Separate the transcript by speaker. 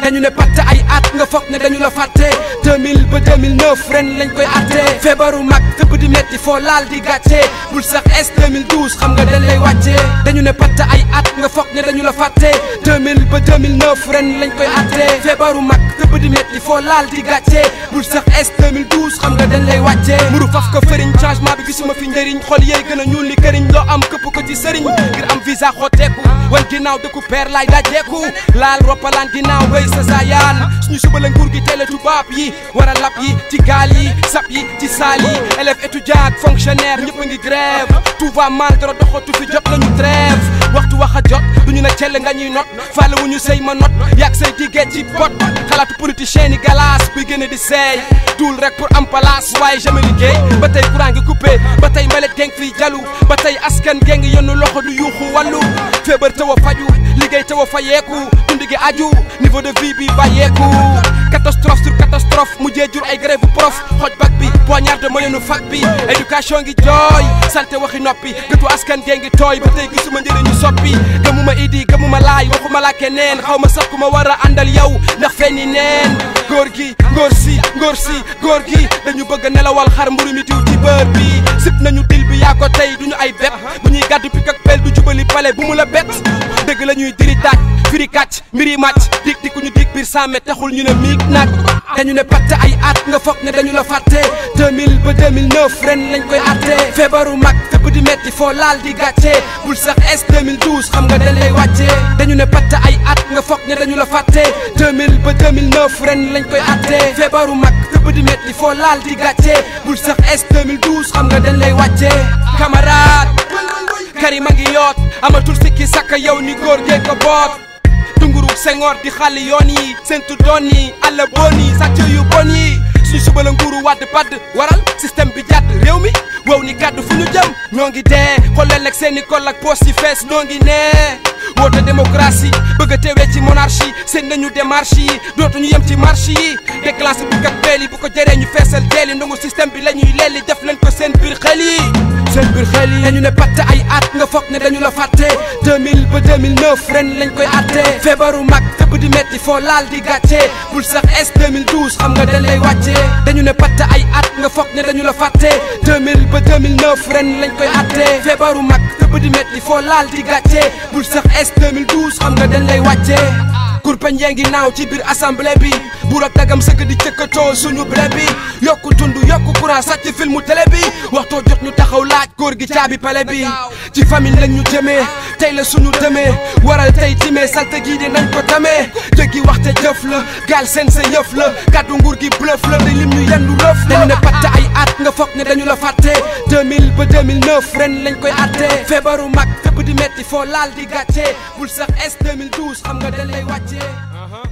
Speaker 1: dañu ne patt ay at nga foog ne dañu la fàtte 2000 ba 2009 ren lañ koy atte feebaru mag fépp di metti foo laal di gàcce bul sax es 2012 xam nga dañ lay wàcce dañu ne patt ay at nga foog ne dañu la fàtte 2000 ba 2009 ren lañ koy atte feebaru mag fépp di metti foo laal di gàcce bul sax es 2012 xam nga dañ lay wàcce muru faf ko fëriñ changement bi gisuma fi njëriñ xol yeey gën a ñuul li këriñ loo am këpp ko ci sëriñ ngir am visa xotteeku wan ginnaaw dëkku peer lay dajeeku laal roppalaan ginnaaw wéy sa zaayaan suñu suba la nguur gi teel a tubaab yi war a lap yi ci gaal yi sap yi ci saal yi élève étudiant ak fonctionnaire ñëpp a ngi grève tout va mal dara doxatu fi jot nañu trêve waxtu wax a jot duñu ne cell nga ñuy not faale wu ñu sëy ma not yàgg say diggee ci bot xalaatu politicien yi galaas buy gën a di seey duul rek pour am place waaye jamais liggéey ba tey courant ngi coupé ba tey mbalet geng fii jalu ba tey askan geng yenn loxo du yuuxu wàllu feebar taw a faju liggéey taw a fayeeku dund gi aju niveau de vie bi bàyyeeku catastrophe sur catastrophe mujjee jur ay grève prof xoj bak bi poignard de moyenu fac bi éducation ngi jooy santé waxi noppi gëtu askan gee ngi tooy ba tey gisuma njëriñu soppi gëmuma idi gëmuma laay waxuma la keneen xaw ma sax ku ma war a àndal yow ndax fenni neen góor gi ngóor si ngóor si góor gi dañu bëgg a nelawal xar mburu mi diw ci bër bi sip nañu dil bi yaa ko tey duñu ay bet bu ñuy gàddu pik ak pel du jubali pale bu mu la bet dëgg la ñuy diri taaj firi kàcc mbiri màcc dik di ku ñu dig biir sàmme taxul ñu ne miig nag dañu ne patt ay at nga foog ne dañu la fàtte 2000 ba 2009 ren lañ koy atte feebaru mag fépp di metti foo laal di gàcce bul sax es 2012 xam nga dañ lay wàcce dañu ne patt ay at nga foog ne dañu la fàtte 2000 ba 2009 ren lañ koy atte feebaru mag fépp di metti foo laal di gàcce bul sax es 2012 xam nga dañ lay wàcce camarade Karim a ngi yoot amatul sikki sakka yow ni góor gee ko boot dunguru sengoor di xàlli yoon yi sentu doon yi àll bon yi sàcc yu bon yi suñu suba la nguuru wàdd padd waral système bi jàdd réew mi wow ni kàddu fu ñu jëm ñoo ngi dee xooleel ak seeni kol ak poos yi fees ñoo ngi nee woote démocratie bëgg a teewee ci monarchie seen nañu démarche yi dootuñu yem ci marche yi déclenché bu kat beel yi bu ko jëree ñu feesal deel yi ndongu système bi la ñuy leeli def leen ko seen biir xel yi seen biir xel yi dañu ne patt ay at nga foog ne dañu la fàtte 2000 ba 2009 ren lañ koy atte feebaru mag fépp di metti foo laal di gàcce bul sax es 2012 xam nga dañ lay wàcce dañu ne patt ay at nga foog ne dañu la fàtte 2000 ba 2009 ren lañ koy atte feebaru mag fépp di metti foo laal di gàcce bul sax es 2012 xam nga dañ lay wàcce kurpeñ yaa ngi naaw ci biir assemblée bi buur ak dagam sëgg di cëkkatoo suñu blé bi yokku dund yokku courant sàcc filmu télé bi waxtoo jot ñu taxaw laaj góor gi caabi pale bi ci famille lañ ñu jëmee tey la suñu demee waral tey timee salte gii di nañ ko tamee jëggi waxte jëf la gaal seen sa yëf la kàddu nguur gi bluff la day lim ñu yendu rëf la dañu ne patt ay at nga foog ne dañu la fàtte 2000 ba 2009 ren lañ koy atte feebaru mag fépp di metti foo laal di gàcce bul sax es 2012 xam nga dañ lay wàcce